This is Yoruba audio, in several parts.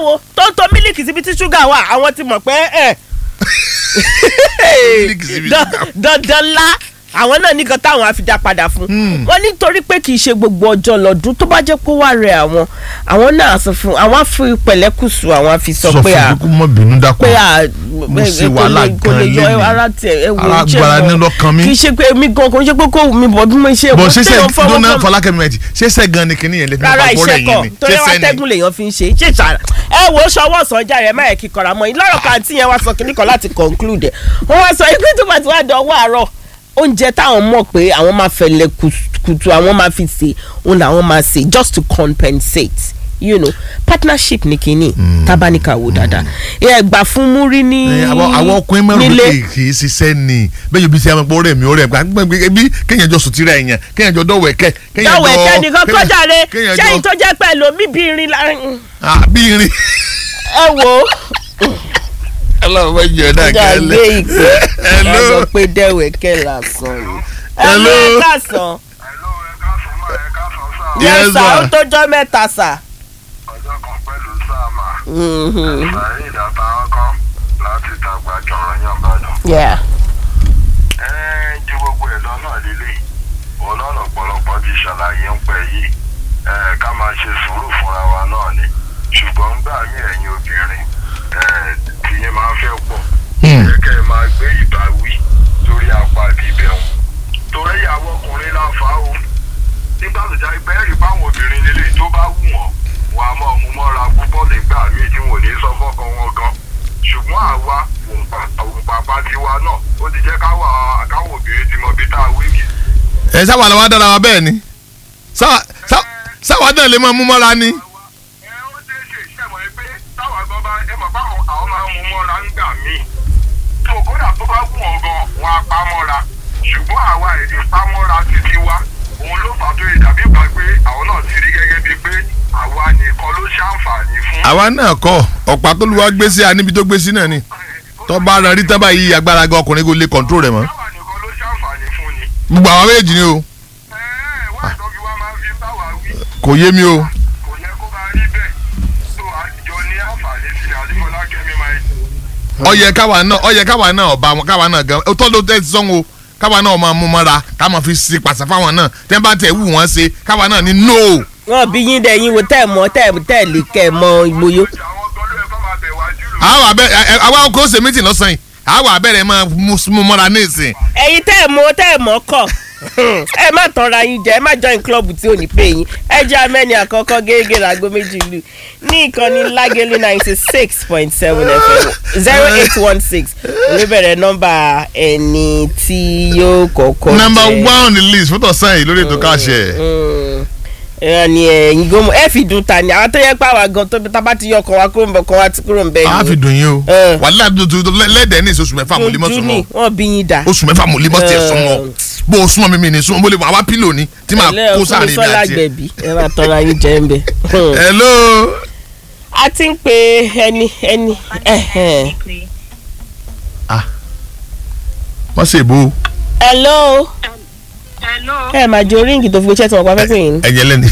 wo tó ń to mílìkì síbi tí ṣúgà wà àwọn ti mọ̀ pé ẹ̀ Mílìkì síbi dan- ṣúgà. dandan ńlá àwọn náà nìkan táwọn àfijá padà fún wọn nítorí pé kì í ṣe gbogbo ọjọ́ lọ́dún tó bá jẹ́ pé wà rẹ̀ àwọn àwọn náà sọ fún àwọn àfi pẹ̀lẹ́kùsù àwọn àfi sọ sọ pé à fún kókó mọ bínú dákun pé à Mo ṣe kò wàhálà lè- kò lè gan yọ lénìí. ara tiẹ̀ ẹ wò Ara ó jẹ́ gbára gan. ní lọ́kàn mi. kì í ṣe pé mi gan kò ń ṣe pé kò mi bọ̀ bí mo ṣe bọ̀ kò ṣẹṣẹ téèyàn fọwọ́ dúnà kàn- fọlákẹ́mi mẹ́tì ṣẹṣẹ gan ni kìnìyàn lè fi rárá máa bọ́ rẹ̀ iṣẹ́ yín kọ̀ ni torí wá ṣẹṣẹ ni tẹ́gùn lèèyàn fi ń ṣe ṣe ṣàrà ẹ wo ṣọwọ́ sọjà rẹ̀ má yẹ kí kọ̀ra mọ́ yín lọ́rọ̀ kan àti yẹn wá sọ kíní kan láti conclude ẹ̀ wọ́n wá sọ pé tó bá ti wá dọ̀wọ́ àárọ̀ oúnjẹ táwọn mọ̀ pé àwọn máa fẹ̀lẹ̀ kùtù àwọn máa fi ṣe òun làwọn máa ṣe just to compensate you know partnership ní kínní tábánikà wò dáadáa ẹ gbà fún múrí ní Ẹ, àwọn àwọn ọkùnrin mẹ́rin nílé lókè kì í ṣiṣẹ́ ni bẹ́ẹ̀ yóò bí sẹ́ ọmọ rẹ̀ mi ó rẹ̀ gbàgbé bí kéèyàn jọ sùtìrà èèyàn kéèyàn jọ dọ̀wọ̀ ẹ̀kẹ́ kéèyàn jọ dọ̀wọ̀ ẹ̀kẹ́ nìkan kéèyàn- kọjá rẹ kéèyàn ṣẹ́yìn jọ tó jẹ́ pẹ̀lú omi bí irin láàrin Ah, bí irin ẹ wò ó. ọlọ́run bá jẹ́ ọ̀dà ọjà gbé kẹ́lẹ́ ìpè Hello. ẹ sọ pé dẹ́wẹ̀kẹ́ lásán ni. Hello. ẹ káàsán. Hello, ẹ káàsán mà, ẹ káàsán sà. Yes, yes sir sir. ó tójọ́ mẹ́ta sà. Ọjọ́ kan pẹ̀lú sáàmà. Mhm. Saheed àtàwọn kan láti dàgbà jọ̀rọ̀ yàn bàdàn. Yeah. Ẹ ju gbogbo ẹ̀ lọ náà lélẹ̀. Òun náà lọ̀pọ̀lọpọ̀ ti ṣàlàyé ń pẹ́ yìí. Ẹ ká máa ṣe sùúrù fúnra wa náà ni. Ṣùgbọ́n gbà mí ẹ̀yin obìnrin. Ẹ tìyín máa ń fẹ́ pọ̀. Hmm. Ẹ kẹ́ ẹ máa gbé ìbáwí lórí apá bíbẹ̀rùn. Torí ìyàwó ọkùnrin láǹfà o. nígbà tó jáde bẹ́ẹ̀rì báwọn obìnrin nílé tó bá wù wọ́n wọn a máa mú mọ́ra púpọ̀ nígbà míì tí wọn ò ní sọ fọ́kàn wọn gan ṣùgbọ́n àwa òǹpàpà tiwa náà ó ti jẹ́ káwa káwọn obìnrin ti mọ ibi tá a wíìkì. ẹ sáwà làwọn dára wa bẹ́ẹ̀ ni Sáwà- sá- sáwà náà lè máa mú mọ́ra ni. ẹ ó ṣe é ṣe iṣẹ́ mọ̀ pé táwa gan bá ẹ mọ̀ báwọn àwọn máa ń mú mọ́ra nígbà míì tó kódà tó bá wù wọ́n gan wọn á pa mọ́ra ṣùgbọ́n àwa èdè pa mọ́ra títí wa òun ló fà tó ìdàbí ìgbà pé àwọn náà ti rí gẹ́gẹ́ bíi pé àwa nìkan ló ṣàǹfààní fún. àwa náà kọ ọ̀pá tó lu wa gbé sí a níbi tó gbé sí náà ni tó bá rẹ rí tábà yí agbára gan ọkùnrin kò lè kọ̀ǹtró rẹ̀ mọ́ àwa nìkan ló ṣàǹfààní fún ni. gbogbo àwọn méjì ni o ẹ̀ẹ́ wá ìtọ́jú wa máa ń fi báwa wí kò yé mi o kò yẹ kó máa rí bẹ́ẹ̀ tó àjọ ní àǹfààní sí ni àdìmọ́lá kẹ́mi máa ń ọyẹ káwa náà ọyẹ káwa náà ọba wọn káwa náà gan tó ló tẹ sọ́n o káwa náà máa mú mọ́ra ká máa fi ṣe pàṣẹ fáwọn náà tẹ́ bá tẹ̀ wù wọ́n ṣe káwa náà ní no. wọn bí yín dẹ yín wo tẹ mọ tẹ tẹ lè kẹ mọ ìgboyò. ṣe àwọn gan ló yẹ kó máa bẹ̀ wá jù lọ. àwọn abẹ ẹ àwa kò ṣe mítì lọ́sàn yìí àwọn abẹ́rẹ́ máa mú mú mọ́ra ní ìsìn. ẹ̀yin tẹ mọ tẹ mọ kọ ẹ má tanra yín jẹ ẹ má join club tí ò ní pè yín ẹ jẹ́ amẹ́ni àkọ́kọ́ gẹ́gẹ́ láago méjì lù ní ìkànnì lágẹ̀lú ninety six point seven fm zero eight one six oníbẹ̀rẹ̀ nọ́mbà ẹni tí yóò kọ́kọ́ number jẹ́. one on the list fótó sàn yìí lórí ètò káṣẹ. Mm. ẹ ní ẹyin gómọ ẹ fi dùn ta ni àwọn tó yẹ pé àwa gan tó tá bá ti yọ ọkọ wa kúrò ń bẹ ọkọ wa ti kúrò ń bẹ a fi dùn yín o Eh. wàhálà tuntun lẹ́dẹ̀ẹ́ ní oṣù mẹ́fà mo lè mọ́ ojú sùn ni mọ́ wọn bí yín dá. oṣù mẹ́fà mo lè mọ́ tiẹ̀ Eh. sùn mọ́ bó o súnmọ́ mi mi ní sùn mo lè wà wá pílò ni tí màá ẹlẹ́ kó ọkùnrin sáàrin mi sọ́lá àti ẹ̀. gbẹ̀bí ẹ máa tọ́ra yín jẹ́ ń bẹ. hello. a ti ń pe ẹni ẹni ẹhẹn. wọ́n ṣe bó hello Hello. ẹ máa jẹ oríǹgì tó fi gbé ṣẹ́tì wọn pa fẹ́fẹ́ yìí. ẹ̀yẹ lẹ́ni.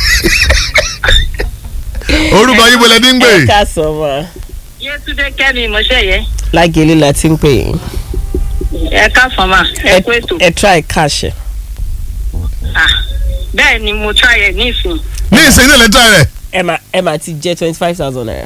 orúkọ yín bọ́lẹ̀ ní ń gbé. ẹ ká sọ ma Yétúndé Kẹ́mi Mọ́ṣẹ́yẹ. lágẹ̀lẹ́ la ti ń pè yín. Ẹ káàsán mà. Ẹ kú ètò. ẹ try cash. Ah, Bẹ́ẹ̀ ni mo try ẹ̀ nísìn. ní ìsìn ilé lẹ́tà rẹ̀. ẹ máa ẹ máa ti jẹ twenty five thousand naira.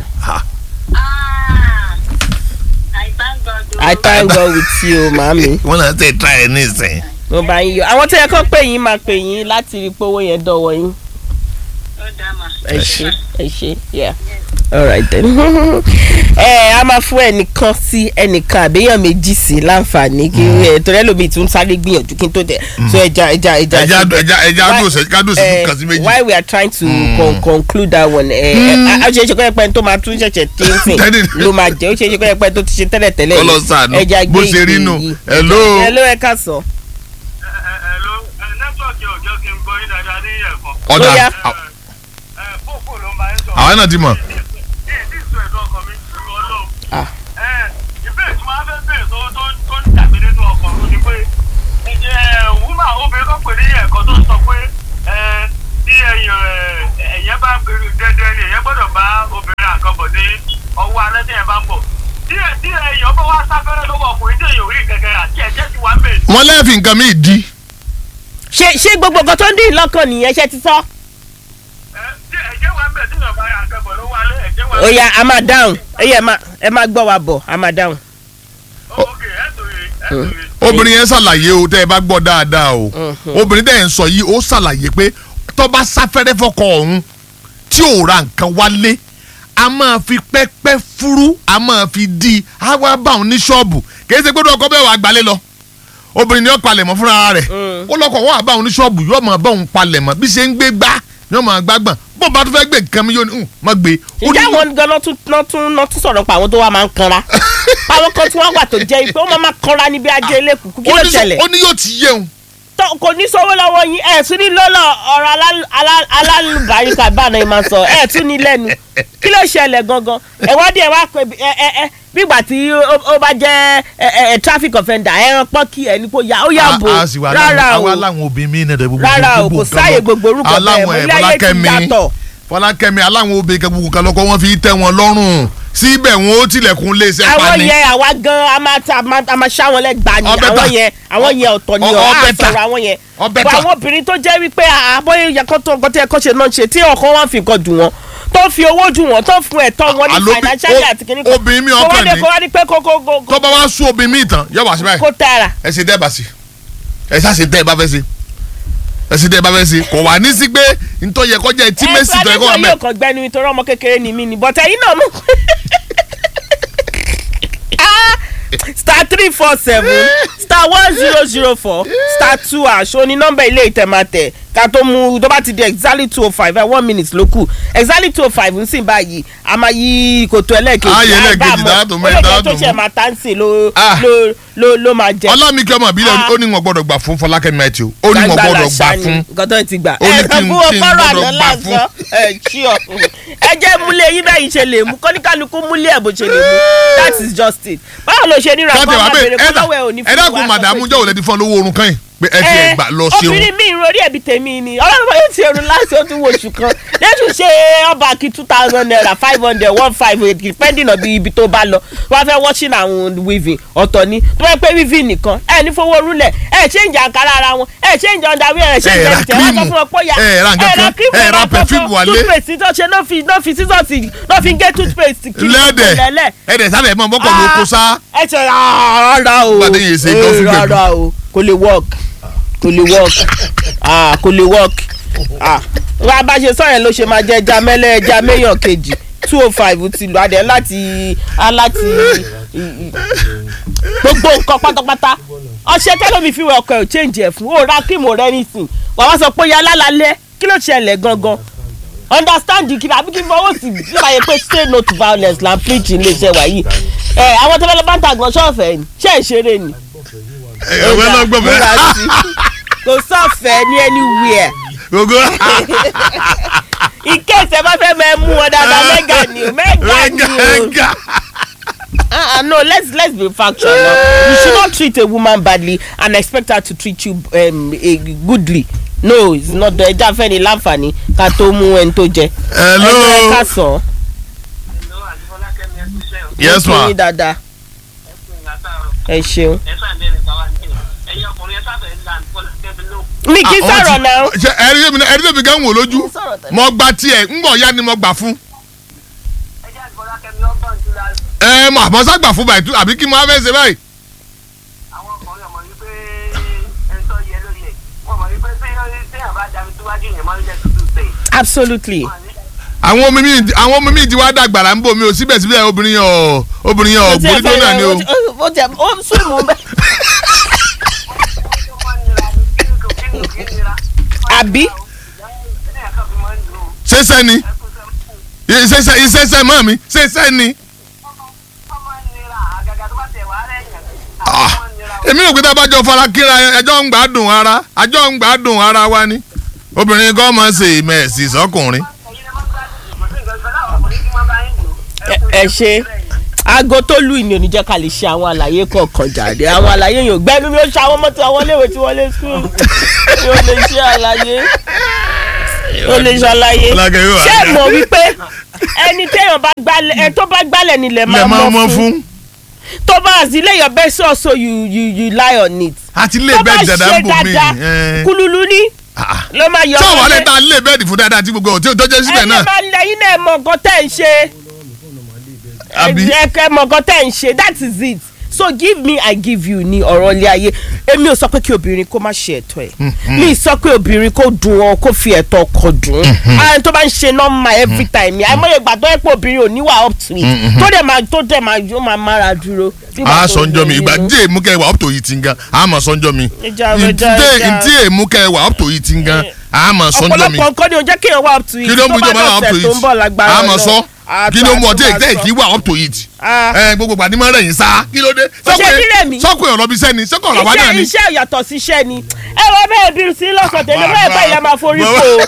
I thank God. o. I thank God with you màámi. wọ́n náà ṣe tà ẹ̀ ní ìsìn. mo bá yín yọ àwọn tó yẹ kó pè yín máa pè yín láti rí pé owó yẹn dọ̀wọ́ yín. Ó dá mà. ẹ ṣe ẹ ṣe yeah alright then ẹ a máa fún ẹnìkan sí ẹnìkan àbíyàn méjì sí láǹfààní kí ẹ torí ẹlòmíì tún sáré gbìyànjú kí n tó dẹ so ẹja ẹja ẹja ẹja ṣe bẹ́ẹ̀. ẹja ẹja Why- dùn kádùn sí eh, kan sí méjì. why we are trying to con conclude that one ẹ ẹ a ṣe é ṣe kọ́ ẹ pẹ́ tó máa tún ṣẹ̀ṣẹ̀ tí ń sìn Tẹ́lẹ̀. ló máa jẹ́ ó ṣe é ṣe kọ́ ẹ pẹ́ tó ti ṣe tẹ́lẹ̀ tẹ́lẹ̀ Kọ́ lọ sàánú. ẹja Bó gbé ṣe rí ìpè nù. yìí. Hello. hello ẹ ká sọ. Hello, nẹ́tíwọ̀kì ọ̀jọ́ kí n gbọ́ yín dáadáa ní ẹ̀kan. ọ̀dà Ó yá. Fófó ló máa ń sọ. àwọn náà ti mọ̀. Ní ìdí ìsọ ẹ̀dọ́ ọkàn mi sí ọlọ́run. Ah. Ìbéèrè tí wọ́n á fẹ́ béèrè tó tó tó ń dàbí nínú ọkàn mi ni pé ǹjẹ́ wúmà obìnrin kan pè ní ẹ̀kọ́ tó sọ pé ẹ, tí ẹ̀yìn ẹ̀, ẹ̀yẹ́ bá gbèrú dẹ́dẹ́ ni ẹ̀yẹ́ gbọ́dọ̀ bá obìnrin àkọ́bọ̀ ní fẹ́ lọ́wọ́ ọkùnrin tí èèyàn ò rí kẹ̀kẹ́ àti ẹ̀jẹ̀ ti wà ń bẹ̀. wọ́n lẹ́ẹ̀fì nǹkan mi di ṣé ṣé gbogbo nǹkan tó ń dín lọ́kàn nìyẹn ṣe ti sọ. ẹ tí ẹ̀jẹ̀ wà ń bẹ̀ tí yàn bá yà kẹ́bọ̀ ló wà lé ẹ̀jẹ̀ wà ń ó bẹ̀. yá a máa dáhùn ẹ yẹ ẹ máa gbọ́ wa bọ̀ a máa dáhùn. ok ẹ̀ tòye ẹ̀ tòye. obìnrin yẹn ṣàlàyé o tẹ́ ẹ bá gbọ́ dáadáa o obìnrin tẹ́ ẹ ń sọ yìí ó ṣàlàyé pé tó bá sáfẹ́rẹ́ fọkọ ọ̀hún tí ò ra nǹkan wálé a máa fi pẹ́pẹ́ fúrú a máa fi di i á wá bá òun ní ṣọ́ọ̀bù kì í ṣe pé ọkọ bẹ́ẹ̀ wà gbalẹ̀ lọ obìnrin ni ó palẹ̀mọ́ fúnra rẹ̀ ó lọ́kọ̀ wọ́n àbá òun ní ṣọ́ọ̀bù yóò máa bá òun palẹ̀mọ́ bí ṣe ń gbé gbá yóò máa gbágbọ̀n bó bá tún fẹ́ gbé nǹkan mi yóò ní "Hmm, má gbé. Ó ní- ǹjẹ́ àwọn gan-an tún náà tún náà tún sọ̀rọ̀ pa àwọn tó wà máa ń kanra àwọn kan tí wọ́n wà tó jẹ́ pé ó máa máa kanra níbi ajé elékùkù kí ó ló ní sọ- ṣẹlẹ̀ ó ní yóò ti yéun Tó- kò ní sọ́wọ́ lọ́wọ́ yín ẹ̀ tún ní lọ́lọ́ ọ̀rọ̀ alá- alá- alálùbáríkà báná ẹ̀ máa sọ ẹ̀ tún ní lẹ́nu kí ló ṣẹlẹ̀ gangan ẹ̀wọ́n díẹ̀ wá pé ẹ ẹ ẹ bígbà tí ó ó bá jẹ́ ẹ ẹ ẹ traffic offender ẹran pọ́kì ẹ̀ ní kó yá ó yá bò a sì wà rárá o láwọn aláwọn obìnrin mi náà gbogbo rárá o gbogbo kò nǹkan sáàyè lọ. gbogbo orúkọ bẹ́ẹ̀ Aláwọn mọ́ ẹ̀, ilé ayé ti Fọlákẹ́mi, yàtọ̀ fọlákẹ́mi aláwọn obìnrin kan gbogbo kan lọkọ wọn fi tẹ́ wọn lọ́rùn síbẹ̀ wọn ó tilẹ̀kùn lé iṣẹ́ àwọn pani. yẹn àwa gan a máa ta a máa a máa ṣá wọn lẹ́gbàá ni Ọbẹ̀ àwọn ta. yẹn àwọn yẹn ọ̀tọ̀ ni Ọ- ọ̀ á ọbẹ̀ ta. sọ̀rọ̀ àwọn yẹn Ọbẹ̀ Bọ̀ ta. àwọn obìnrin tó jẹ́ wípé àbọ̀yé yẹn kó tó nǹkan tí ẹ̀kọ́ ṣe náà ṣe tí ọkọ wọn fi nǹkan dùn wọn tó fi owó dùn wọn tó fún ẹ̀tọ́ wọn ní Àló bí- financially o- àti kìnnìkan obìnrin mi kó wá ọkàn dé ní. kó wá ní pé kó kó kó tó bá wá sún obìnrin mi tán yóò wá sí báyìí kó tààrà ẹ ṣe dẹ́ bá sí ẹ ṣá ṣe dẹ́ ẹ bá fẹ́ ṣe ẹ ṣe dẹ́ ẹ bá fẹ́ ṣe kò wá ní sí pé ntọ́ yẹ kọjá etí mẹ́sì tó yẹ kó wà ẹ mẹ́ yóò kàn gbẹnu nítorí ọmọ kékeré ni mí ni but ẹ̀yin náà mú Ah, star three four seven star one zero zero four star two ash ó ní nọ́mbà ilé ìtẹ̀mátẹ̀ ká tó mú tó bá ti di exactly two oh five ẹ one minute ló kù exactly two oh five ń sìn báyìí a máa yí kòtò ẹlẹ́ẹ̀kejì Ah, yẹ láì bá ẹlẹ́ẹ̀kejì, mọ̀. dáàtò mẹ́rin, ó lè jẹ́ dáàtò tó ṣe mú. máa tá ń sìn ló Ah. ló ló ló máa jẹ. ọlámikẹ́ ọmọ ìbílẹ̀ Ah. ó ní wọn gbọ́dọ̀ gbà fún fọlákẹ́mi àti o ó ní wọn gbọ́dọ̀ gbà fún nǹkan tó ti gbà. Ó ní ẹ kí n- fún kí n ọpọlọ gbọ́dọ̀ àná gbà lásán ẹ ṣí ọ. ẹ jẹ́ múlẹ̀ yín bẹ́ẹ̀ yìí ṣe lè mú kọ́níkálukú múlẹ̀ ẹ̀ bó ṣe lè mú that is just it. báwo ló ṣe níra káàtì kó wà máa bẹ́ẹ̀ bèrè kó lọ́wọ́ ẹ̀ ò ní ẹ dákun màdàmú jọ̀wọ́ lẹ́ni fún ọ lówó oorun kan yìí pé ẹ ti ẹ̀ gbà lọ ṣeun obìnrin mi ìròrí ẹ̀bí tèmi ni ọlọ́run bá yóò ti ẹrù láti ó tún wo oṣù kan lẹ́tù ṣe ọba kí two thousand naira five hundred one five depending on bí ibi tó bá lọ wọ́n fẹ́ washing àwọn weaving ọ̀tọ̀ ni tó bá pẹ́ weaving nìkan ẹ̀ ní fowó rúlẹ̀ ẹ̀ ṣe ń jà àkàrà ara wọn ẹ̀ ṣe ń jà underwear ẹ̀ ṣe ń Ẹ jà ra ìtẹ̀ wọ́n sọ cream, fún wọn pé ó yà ẹ ra nǹkan kan, ẹ ra perfume wálé. toothpaste tó ṣe náà fi náà fi sísọ̀tì náà fi ń gé toothpaste kiri lẹ́dẹ̀ lẹ́lẹ̀ ẹ̀dẹ̀ sábẹ̀ mọ́ bọ́kọ̀ ló kó sá ẹ ṣe rárá o Gbadé yìí ṣe Eh, coffee gbẹ̀du. rárá o kò lè work kò lè work ah kò lè work ah wá bá ṣe sọ yẹn ló ṣe máa jẹ ẹja mẹlẹ ẹja méyàn kejì two oh five ti lù adẹ láti á láti gbogbo nǹkan pátápátá ọṣẹ tẹlifí fi wẹ ọkọ ẹ ò change ẹ fún ó ra kíìmù rẹ nísìn wà wá sọ pé ya lálálẹ kí ló ṣẹlẹ̀ gangan understand kí àbí kí n fọwọ́ sí bí wàá yẹ pé say no to violence la preach ilé iṣẹ́ wa yìí ẹ àwọn tó fẹ́ lọ bá ń ta àgbọn ṣọ́ọ̀fẹ́ ni ṣé ìṣeré ni ẹ̀wẹ́ náà gbọ́ múra bẹ́ẹ̀ sí. kò sọ̀fẹ́ ní anywhere gbogbo ìkéṣẹ́ bá fẹ́ mẹ́ mú wọn dáadáa mẹ́gà ni o mẹ́gà ni o ẹ̀gá ah ah, no let's let's be factual now you should not treat a woman badly and expect her to treat you um, eh, goodly no it's not the ẹja fẹ́ ni láǹfààní ká tó mú ẹni tó jẹ hello ẹ ká sàn Hello, àti Fọlákẹ́mi ẹ kúṣẹ́ o. yes ma yín dáadáa ẹ kú ìlàtàrọ̀. ẹ ṣeun. ẹ sáà ń dẹ́rẹ̀ bàbá ní ẹ̀yin ọkùnrin ẹ sábẹ̀ ń là ní Fọlákẹ́mi ló. mi kì í Ah, sọ̀rọ̀ wọ́n ti- náà. ṣe ẹ̀rí tèmi náà- ẹ̀rí tèmi gan wò lójú Kì í sọ̀rọ̀ tẹ́lẹ̀. mo gba tiẹ̀ ńgbọ̀ ya ni mo gbà fún ẹ jẹ́ àti Fọlákẹ́mi ọgbọ̀n tó la ẹ mà mọ sá gbà fún báyìí tú- àbí kí mo á fẹ́ ṣe báyìí àwọn ọkùnrin ọmọ yìí pé ẹni tó yẹ ló yẹ wọn mọ̀ wípé tí téèyàn bá dami síwájú yẹn máa ń jẹ́ tuntun tẹ̀. absolutely. àwọn ọmọ mi àwọn ọmọ mi ti wá dàgbàrà ń bò mí o síbẹ̀síbẹ̀ obìnrin yẹn ọ̀ obìnrin yẹn ọ̀ gbórí tó náà ni o ó tẹ ó ń sùn mú bẹ́ẹ̀. ó máa ń nira ní kí ni kò kí ni kò kí ni nira. Àbí? ẹ̀yìn kan fi máa ń lò ó ṣẹṣẹ ni ẹ̀kú sẹ́mu. ṣẹṣẹ ìṣẹṣẹ mọ́ mi ṣẹṣẹ ni ó máa ń nira àgàgà tó bá tẹ̀ wá rẹ̀ yàn. Ah, ó máa ń nira o. èmi rò pé tá a bá jọ fara kíra ẹjọ́ ń gbádùn ara àjọ ń gbádùn ara wa ni obìnrin kan máa ń ṣe ìmẹ̀sì sọkùnrin ẹ̀yin ẹ máa ń gbádùn ìbò sí nǹkan ìfẹ́ láwọn ọkùnrin tí wọ́n bá ń lò. ẹ ẹ ṣe aago tó lù ní oníjẹ́ ká lè ṣe àwọn àlàyé kọ̀ọ̀kan jáde àwọn àlàyé yẹn ò gbẹ́nu bí ó ṣe àwọn ọmọ tí àwọn léèwé tí wọ́n lé skul yóò lè ṣe àlàyé yóò lè ṣe àlàyé Ọlákẹ́ yóò wá ṣé dá. mọ̀ wípé ẹni téèyàn bá gbálẹ̀ ẹ tó bá gbálẹ̀ nílẹ̀ lè máa máa mọ mọ́ fún fún tó bá as you lay your bed so so you you you lie on it. àti lé tó bá bẹ́ẹ̀dì dáadáa ṣe ń bò mí. dáadáa kúlúlú ní ló máa yọ tí àwọn wọlé. alẹ́ ta lé bẹ́ẹ̀dì fún dáadáa tí gbogbo ọ̀ tí ò tọ́jú síbẹ̀ ẹ̀yin náà. máa lẹ́yìn náà mọ nǹkan tẹ́ ń ṣe. Àbí? ẹ kẹ́ mọ nǹkan tẹ́ ń ṣe that is it so give me i give you ní ọ̀rọ̀ ilé ayé èmi ò sọ pé kí obìnrin kó má ṣe ẹ̀tọ́ ẹ̀ mi sọ pé obìnrin kó dùn ọ kó fi ẹ̀tọ́ ọkọ dùn àwọn tó bá ń ṣe nọ́mà every time yẹn àìmọye ìgbà tó yẹ pé obìnrin ò níwà up to it tó dẹ̀ máa tó dẹ̀ máa yóò máa mára dúró. nígbà a tó sọnjọ mi ń ìgbà lóyún. tí èmú kẹ wà up to yìí ti ń gan a mọ̀ sọnjọ mi Ìjà rẹ̀, ìjà, Ntí- ìjà. ntí èmú kẹ wà up to yìí ti ń gan a mọ̀ sọnjọ mi ọ̀pọ̀lọpọ̀ nǹkan ni ò jẹ́ kéèyàn wà up to it kí ló mú tó ìjọba bá wà up to dọ̀sẹ̀ tó ń bọ̀ yìí lágbára a mọ̀ Ọlọ́run. sọ Àtọ́ kí ló mú ọtí àtọ́ ètè àtọ́. kí wà up to yìí Ah. ẹ gbogbo gbàdí máa rẹ̀yìn sá kí ló dé ṣe dílé mi. sọ́kùn èèyàn lọ́bi sẹ́ni sọ́kùn ọ̀rọ̀ wá náà iṣẹ́ ni. iṣẹ́ yàtọ̀ sí iṣẹ́ ni ẹ wọ́n bẹ́ẹ̀ bí sí lọ́sàn tẹ̀lé bẹ́ẹ̀ báyìí la máa forí kó o.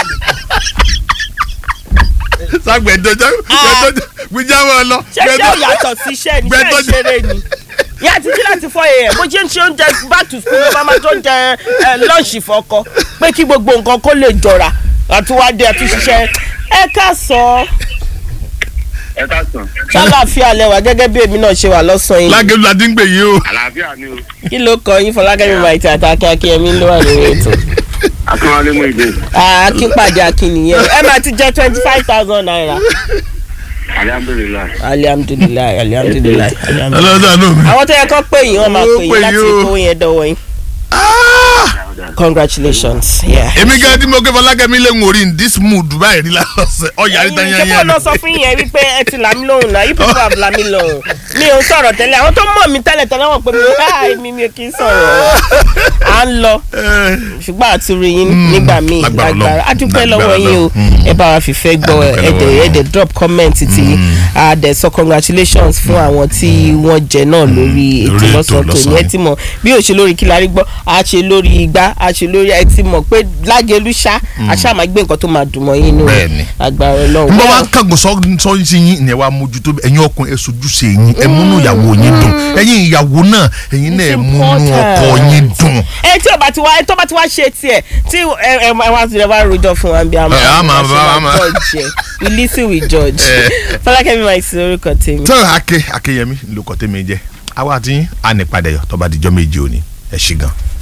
sàgbẹ̀ jọjọ gbìjà wọn lọ. ṣé iṣẹ́ yàtọ̀ sí iṣẹ́ ni iṣẹ́ gbẹdọ- ìṣeré ni. ìyá àti jí láti fọ èèyàn bó ṣe ń ṣe oúnjẹ back to school ló bá máa tó jẹ ẹ, lọ́ọ̀ṣì fọkọ pé kí gbogbo nǹkan kó lè jọra àtúwádé àtúnṣiṣẹ́ ẹ ká sọ ẹ ká sàn. ṣàlàáfíà lẹwà gẹ́gẹ́ bí èmi náà ṣe wà lọ́sàn-án yìí lágẹ̀lú la dín gbè yìí o. àlàáfíà ni o. kí ló kọ yín fọlákẹ́mi maiti àti akínyẹmí ló wà lórí ètò. akínwálé mú ìdè. akínpàdé akínyẹn ẹ máa ti jẹ twenty five thousand naira. alihamdulilayi. alihamdulilayi alihamdulilayi alihamdulilayi. ọlọ́dà nù mí. àwọn tó yẹ kó pè yín wọ́n máa Ó pè pè yín láti yín o. kó yẹn dọ́wọ́ yín. congratulations. yeah. èmi gẹ́gẹ́ tí mo kẹ́ fọlákẹ́mi lè ń wòrí in this mood báyìí rí lásán ọ̀yà rí tán ṣé yẹn kó lọ sọ fún yẹn wípé ẹ ti là mí lóhùn náà you people have là mí lóhùn mi ò ń sọ̀rọ̀ tẹ́lẹ̀ àwọn tó mọ̀ mí tẹ́lẹ̀ tẹ́lẹ̀ wọ́n pè mí ah èmi mi ò kì í sọ̀rọ̀ à ń lọ ṣùgbọ́n àtúrò yín nígbà míì lágbára lágbára Ọlọ́run. a dúpẹ́ Lágbára lọ́wọ́ yín o Ọlọ́run. ẹ bá wa fìfẹ́ gbọ́ A dúpẹ́ lọ́wọ́ ẹ̀dẹ̀ yín. ẹ̀dẹ̀ drop comment ti a dẹ̀ sọ congratulations fún àwọn tí wọ́n jẹ náà lórí ètò Lórí ètò lọ́sàn-án tòní lọ́sàn-án ẹ ti mọ̀ bí o ṣe lórí kí la rí gbọ́ a ṣe lórí igbá a ṣe lórí ẹ ti mọ̀ pé lágẹ̀lú ṣá a ṣáà máa gbé nǹkan tó máa dùn mọ́ yín nínú Bẹ́ẹ̀ni. agbára Ọlọ́run. n bá wa kángun sọ sọ yín sí yín ìyẹn wa mójútó ẹ̀yin ọkùnrin ẹ sojúṣe yín ẹ múnú ìyàwó yín dùn ẹ̀yin ìyàwó náà ẹ̀yin náà ẹ múnú ọkọ yín dùn. ẹ tí o bá ti wá ẹ tó bá ti wá ṣe tiẹ̀ tí ẹ ẹ ẹ wá ti ẹ wá rojọ́ fún wa bí a Ẹ, a máa ṣe bá- a máa- judge ẹ we listen we judge Ẹ. Fọlákẹ́mi máa ṣe orúkọ tèmi. tó ake akeyemi lóko tèmi jẹ àwa àti yín á ní padà yọ tó bá dijọ́ méje òní ẹ ṣí gan.